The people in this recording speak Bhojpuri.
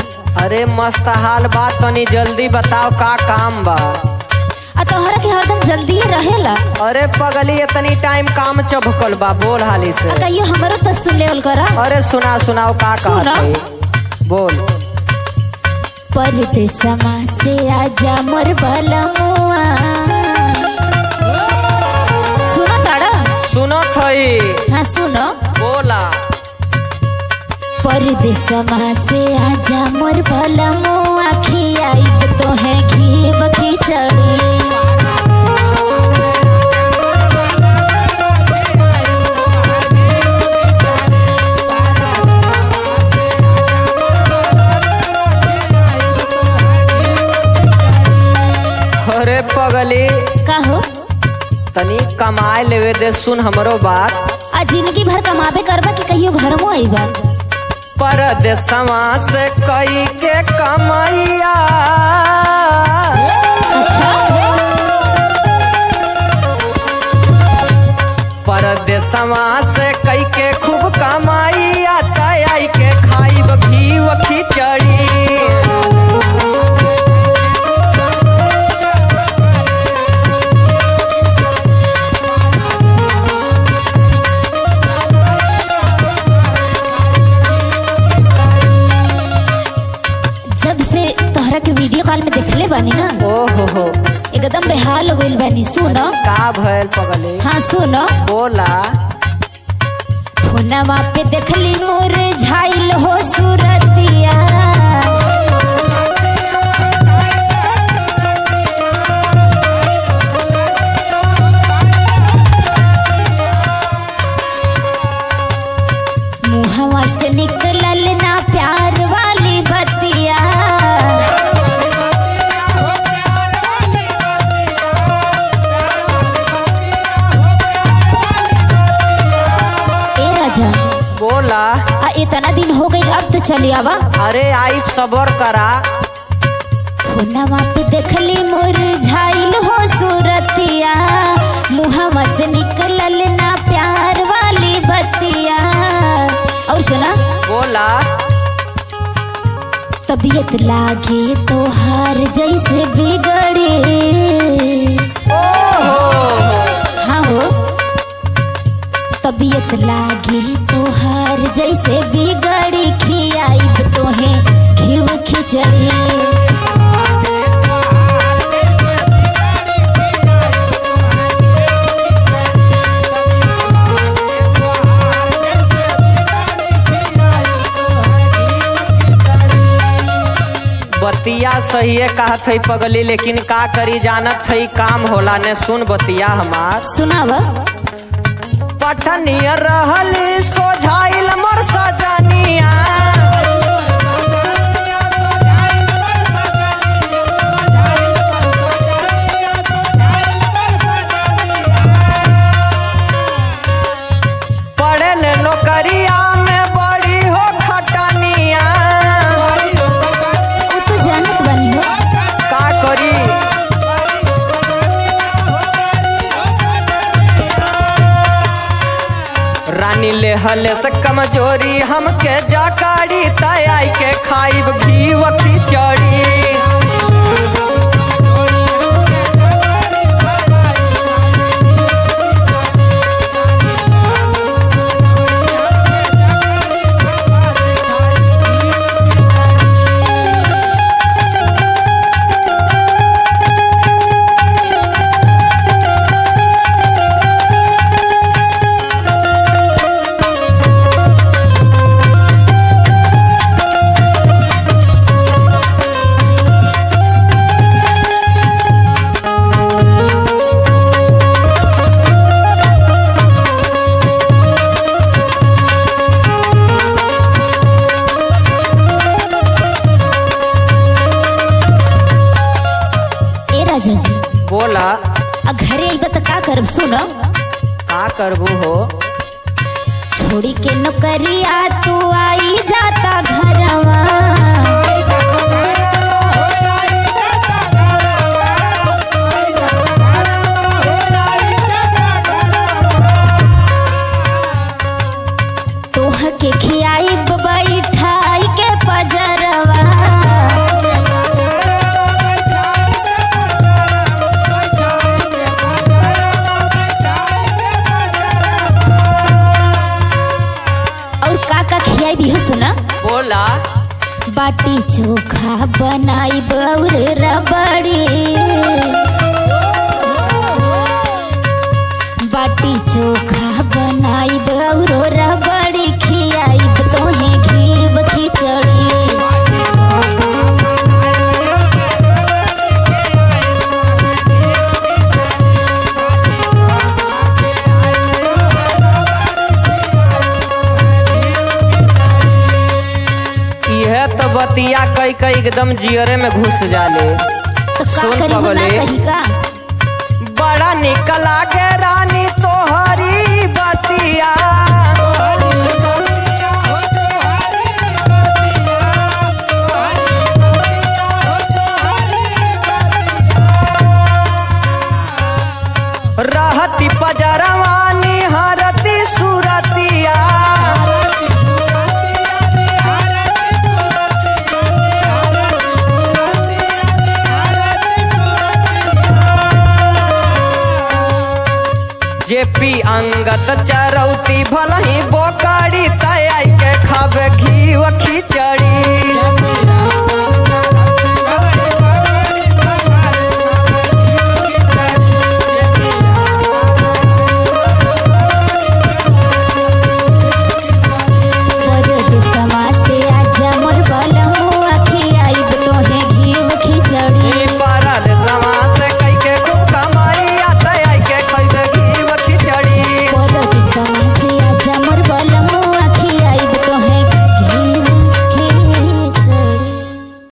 अरे मस्त हाल बा तनी जल्दी बताओ का काम बा आ तोहरा के हरदम जल्दी रहेला अरे पगली इतनी टाइम काम चभकल बा बोल हाली से आ कहियो हमरो तो सुन लेवल करा अरे सुना सुनाओ का सुना। कहत है बोल परदेसमा से आजा मोर बलमुआ सुनो ताड़ा सुनत हई हाँ सुनो बोला परदेसमा से आजा मोर बलमुआ खियाई तो है घी खिचड़ी अरे पगली का हो तनी कमाए लेवे दे सुन हमरो बात आ जिंदगी भर कमाबे करबा कि कहियो घर में आईबा परदेसवा से कई के कमैया अच्छा परदेसवा से कई के खूब कमाइया तय के खाइब घी खिचड़ी जब से तोहरा के वीडियो कॉल में देखले बानी ना ओ हो हो एकदम बेहाल हो गइल बानी सुनो का भयल पगली हाँ सुनो बोला फोनवा पे देखली मोर झाइल हो सूरतिया मुहवा से निकलल ना प्यार वाली बतिया ए राजा बोला आ इतना दिन हो गई अब तो चली आवा अरे आई सबर करा फोनवा पे देखली मोर झाइल हो सूरतिया मुहवा से निकलल ना प्यार वाली बतिया और सुना बोला तबीयत लागे तो हार जैसे बिगड़े ओ हो हाँ हो तबीयत लागे तो हार जैसे बिगड़ी खियाई तो है घिव खिचड़ी बतिया सही है कहत है पगली लेकिन का करी जानत है काम होला ने सुन बतिया हमार सुनावा पठनिया रहली सोझाइल मोर सजनिया पढ़ल नौकरिया में बड़ी हो खटनिया वो तो जानत बनी हो का करी रानी ले हले से कमजोरी हमके जाकारी तय के खाइब घी खिचड़ी ए राजा जी बोला आ घरे आइबा त का करब सुनो का करबू हो छोड़ी के नौकरिया तू आई जाता घरवा तोह के खियाई बैठाई के पजरवा बाटी चोखा बनाई और रबड़ी बाटी चोखा बनाई और रबड़ी खियाई तोहे घीव खिचड़ी इहे तो बतिया कई कई एकदम जियरे में घुस जाले तो का सुन करी हो ना पगले। कही का बड़ा निकल आगे रानी तोहरी बतिया रहती पजरवानी हरती सुरतिया जेपी अंगत चरौती भलही बोकड़ी तय के खाबे घी खिचड़ी